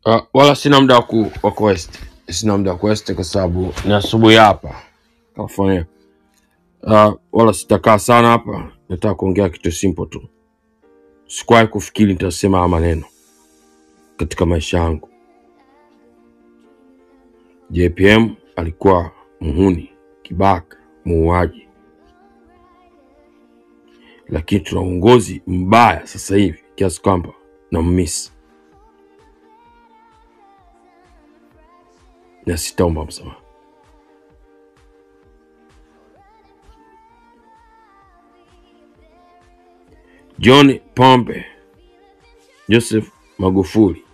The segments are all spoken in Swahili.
Uh, wala sina muda wa ku wa quest, sina muda wa quest kwa sababu ni asubuhi hapa California. Uh, wala sitakaa sana hapa, nataka kuongea kitu simple tu. Sikuwahi kufikiri nitasema haya maneno katika maisha yangu. JPM alikuwa muhuni, kibaka, muuaji, lakini tuna uongozi mbaya sasa hivi kiasi kwamba nammisi na sitaomba msamaha. John Pombe Joseph Magufuli,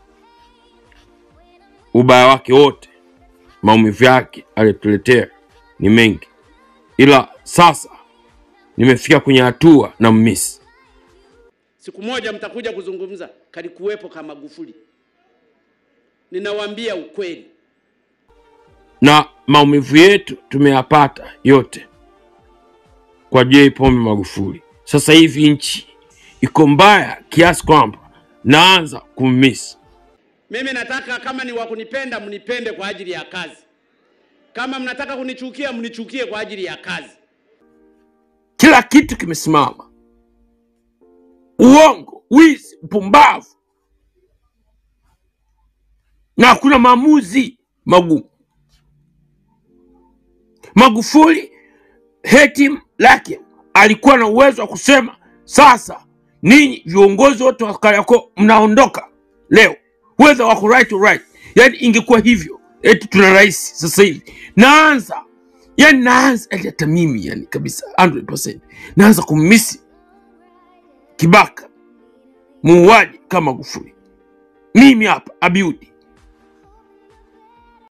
ubaya wake wote, maumivu yake aliyotuletea ni mengi, ila sasa nimefika kwenye hatua na mmisi. Siku moja mtakuja kuzungumza, kalikuwepo kama Magufuli. Ninawaambia ukweli. na maumivu yetu tumeyapata yote kwa J Pombe Magufuli. Sasa hivi nchi iko mbaya kiasi kwamba naanza kummisi. Mimi nataka kama ni wa kunipenda mnipende kwa ajili ya kazi, kama mnataka kunichukia mnichukie kwa ajili ya kazi. Kila kitu kimesimama, uongo, wizi, upumbavu, na hakuna maamuzi magumu. Magufuli hetim lake alikuwa na uwezo wa kusema sasa, ninyi viongozi wote wa Kariakoo mnaondoka leo, whether wako right or right. Yani ingekuwa hivyo, eti tuna rais sasa hivi, naanza yani naanza yani hata mimi yani kabisa 100% naanza kummisi kibaka muuaji kama Magufuli. Mimi hapa Abiudi